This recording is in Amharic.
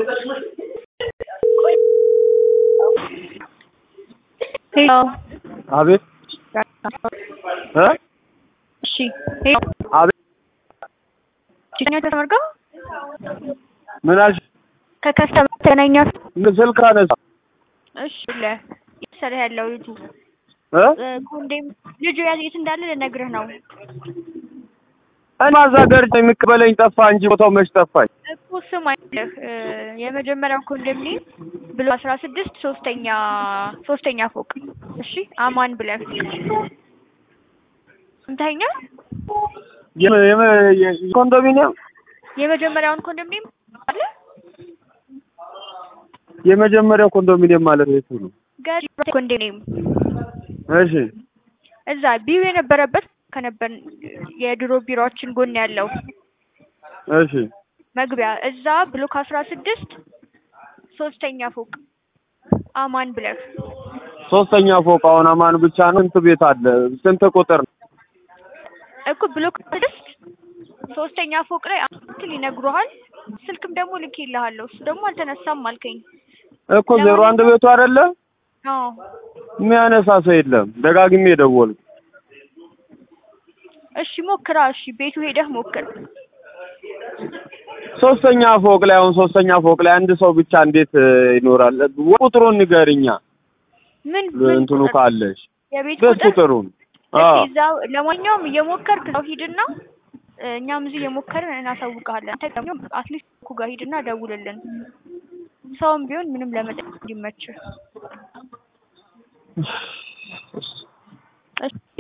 ሄሎ አቤት እ እሺ ሄሎ አቤት ችግኛ ተመርገው ምን አልሽ? ከከስተመር ተገናኛ ስልክ አነሳ እሺ ለ እየሰራ ያለው ልጁ እ እ ኮንዴም ልጁ ያዝ የት እንዳለ ልነግርህ ነው እኔ ማዛ ገርጅ የሚቀበለኝ ጠፋ እንጂ ቦታው መች ጠፋኝ። እኮ ስም አይደለህ እ የመጀመሪያው ኮንዶሚኒየም ብሎ አስራ ስድስት ሶስተኛ ሶስተኛ ፎቅ እሺ አማን ብለህ ስንተኛ የመ- የመ- የ- ኮንዶሚኒየም የመጀመሪያውን ኮንዶሚኒየም አለ የመጀመሪያው ኮንዶሚኒየም ማለት የቱ ነው? ገሪ ኮንዶሚኒየም እሺ እዛ ቢሮ የነበረበት ከነበር የድሮ ቢሮዎችን ጎን ያለው እሺ መግቢያ እዛ ብሎክ አስራ ስድስት ሶስተኛ ፎቅ አማን ብለህ ሶስተኛ ፎቅ አሁን አማን ብቻ ነው። ስንት ቤት አለ? ስንት ቁጥር ነው? እኮ ብሎክ ስድስት ሶስተኛ ፎቅ ላይ አንተ ይነግሩሃል። ስልክም ደግሞ ልኬልሃለሁ። እሱ ደግሞ አልተነሳም አልከኝ። እኮ ዜሮ አንድ ቤቱ አይደለ? አዎ የሚያነሳ ሰው የለም። ደጋግሜ ደወልኩ። እሺ ሞክራ። እሺ ቤቱ ሄደህ ሞክር። ሶስተኛ ፎቅ ላይ አሁን ሶስተኛ ፎቅ ላይ አንድ ሰው ብቻ እንዴት እ, ይኖራል? ቁጥሩን ንገሪኛ ምን ምን እንትኑ ቁጥር? ካለሽ የቤት ቤት ቁጥር ቁጥሩን እስኪ አዎ እዛው ለማንኛውም እየሞከርክ እዛው ሂድና እ፣ እኛም እዚህ እየሞከርን እናሳውቅሃለን። አንተ ደግሞ አትሊስት እኮ ጋር ሂድና ደውልልን። ሰውም ቢሆን ምንም ለመጠየቅ እንዲመችህ። እሺ